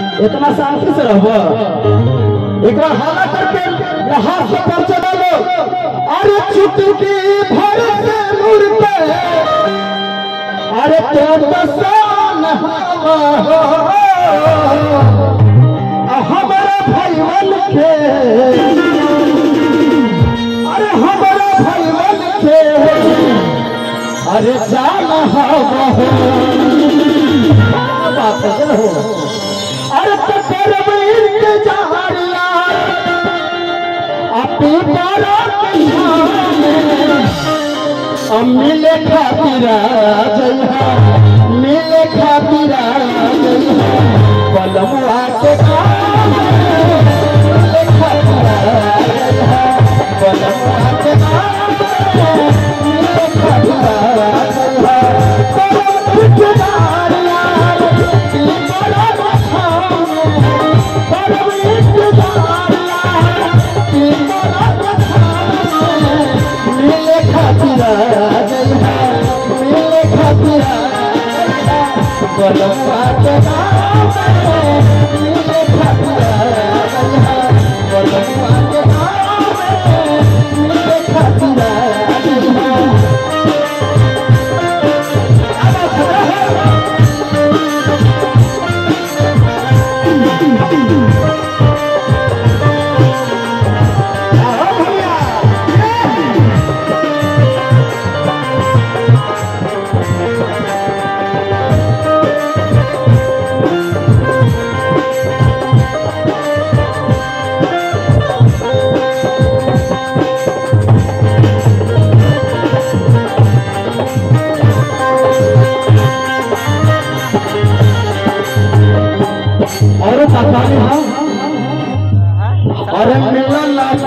इतना शांति से रहब एक बार हाला करके यहाँ से पहुंचे वालो अरे चुटकी भर से नूर पे अरे तो बसान हवा हमारा भैवन के अरे हमारा भैवन के अरे जाना हवा बात है हो अरे तो करब इंतजार यार अपनी बारा मिले खातिर जइहा मिले खातिर जइहा पलमुआ के काम मिले खातिर जइहा पलमुआ के काम मिले खातिर जइहा पलम इंतजार यार की बड़ा बखान पलम इंतजार यार की बड़ा बखान मिले खातिर जइहा मिले खातिर जइहा बलवा के नाम मिले खातिर जइहा बलवा के नाम मिले खातिर जइहा आओ भैया और पता नहीं अरे मिलल